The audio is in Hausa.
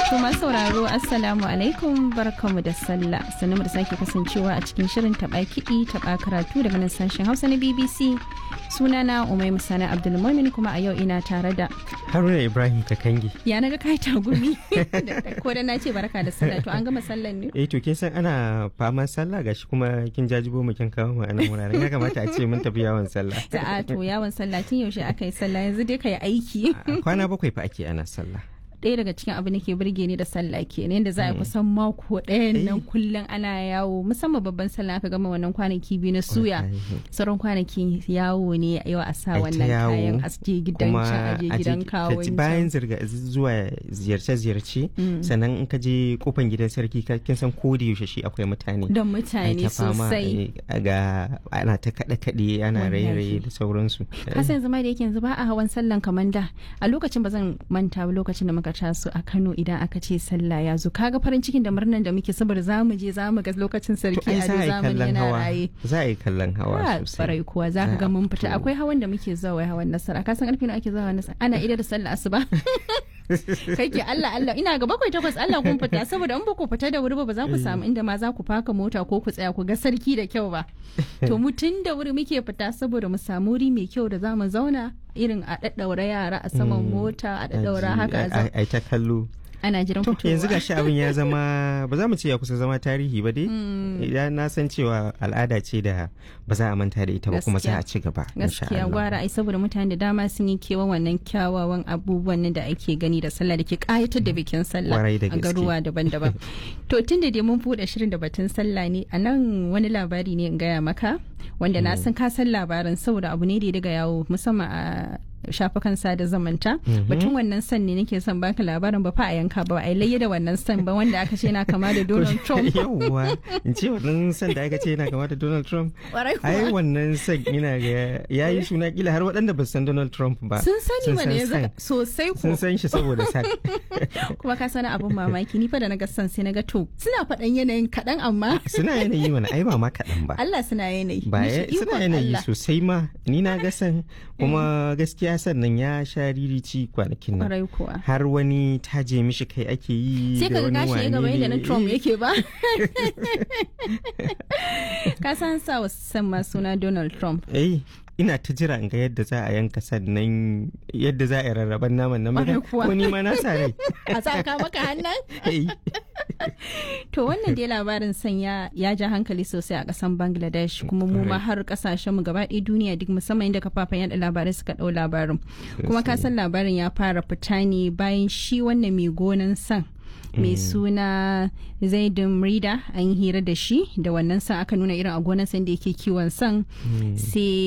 To masu sauraro Assalamu alaikum barkamu da sallah sannan da sake kasancewa a cikin shirin taɓa kiɗi taɓa karatu daga nan sashen Hausa na BBC sunana Umai Musana Abdulmumin kuma a yau ina tare da Haruna Ibrahim Kakangi. ya naga kai tagumi ko da na ce barka da sallah to an gama sallan ne Eh to kin san ana faman sallah gashi kuma kin jajibo mu kin kawo mu a nan wuraren ya kamata a ce mun tafi yawon sallah. a to yawon sallah tun yaushe aka yi sallah yanzu dai kai aiki Kwana bakwai fa ake ana sallah. ɗaya daga cikin abin da ke burge ni da sallah kenan yadda za a kusan mako ɗayan nan kullum ana yawo musamman babban sallah aka gama wannan kwanaki biyu na suya sauran kwanaki yawo ne yau a sa Ai ta wannan yawo, kayan aske gidan Kuma can aje a je- gidan ka kawon ci can. bayan zirga zuwa ziyarce-ziyarce sannan in ka je kofan gidan sarki ka kin san ko da yaushe shi akwai mutane. don Ai mutane ta fama sosai ai, ga ana ta kaɗe-kaɗe ana Wallahi. raye-raye da sauransu. kasa yanzu ma da yake yanzu ba a hawan sallan kamar da a lokacin ba zan manta ba lokacin da muka taso a Kano idan aka ce sallah ya zo kaga farin cikin da murnan da muke saboda za mu je za mu ga lokacin To sarki ai a za a yi zamani kallon yana hawa. raye Za a yi kallon hawa Ah, sosai. barai kuwa za ka ga mun fita Ah, akwai hawan da muke zuwa wai hawan nasara ka san karfe nawa ake zuwa hawan nasara ana ida da sallah asuba kai ke Allah Allah ina ga bakwai takwas Allah kun fita saboda in ba ku fita da wuri ba ba za ku samu inda ma za ku faka mota ko ku tsaya ku ga sarki da kyau ba to mu tun da wuri muke fita saboda mu samu wuri mai kyau da za mu zauna irin a daddaura yara a saman mota a daddaura haka a zau- ai ta kallo ana jiran to fitowa yanzu gashi abin ya zama ba za mu ce ya kusa zama tarihi ba dai idan na san cewa al'ada ce da ba za a manta da ita ba kuma za a ci gaba insha gaskiya Allah. gwara ai saboda mutane da dama sun yi kewa wannan kyawawan abubuwan nan da ake gani da sallah da ke kayatar da bikin sallah Kwarai da a gaske. garuwa daban-daban to tun da dai mun buɗe shirin da batun sallah ne a nan wani labari ne in gaya maka wanda na san ka san labarin saboda abu ne da ya daga yawo musamman a shafukan sada zamanta batun wannan san ne nake son baka labarin ba fa a yanka ba a yi layya da wannan san ba wanda aka ce na kama da Donald Trump yawwa in ce wannan san da aka ce yana kama da Donald Trump Kwarai kuwa. ai wannan san ina ga ya yi suna kila har waɗanda ba su san Donald Trump ba sun sani mana yanzu san. sosai ko sun san shi saboda san kuma ka sani abin mamaki ni fa da naga son sai naga to suna faɗan yanayin kaɗan amma suna yanayi mana ai ba ma kaɗan ba Allah suna yanayi ba Mishi ya- suna ikon yanayi Allah. sosai ma ni na ga san kuma gaskiya sannan ya sha ririci kwanakin nan kwarai kuwa har wani taje mishi kai ake yi sai da ka ga wani gashi ya gaba wane yadda na ne. Trump yake ba ka san sa wa san ma suna Donald Trump eh ina ta jira in ga yadda za a yanka sannan yadda za a yi rarraban naman nan Ƙwarai kuwa. ko ni ma na sa rai a saka maka hannun Eh, to wannan dai labarin san ya ya ja hankali sosai a kasan Bangladesh kuma mu ma har kasashen mu gaba ɗaya duniya duk musamman inda kafafen yada labarai suka ɗau labarin kuma ka san labarin ya fara fita ne bayan shi wannan mai gonan san mai suna zaidun rida an yi hira da shi da wannan san aka nuna irin a gonan san da yake kiwon san sai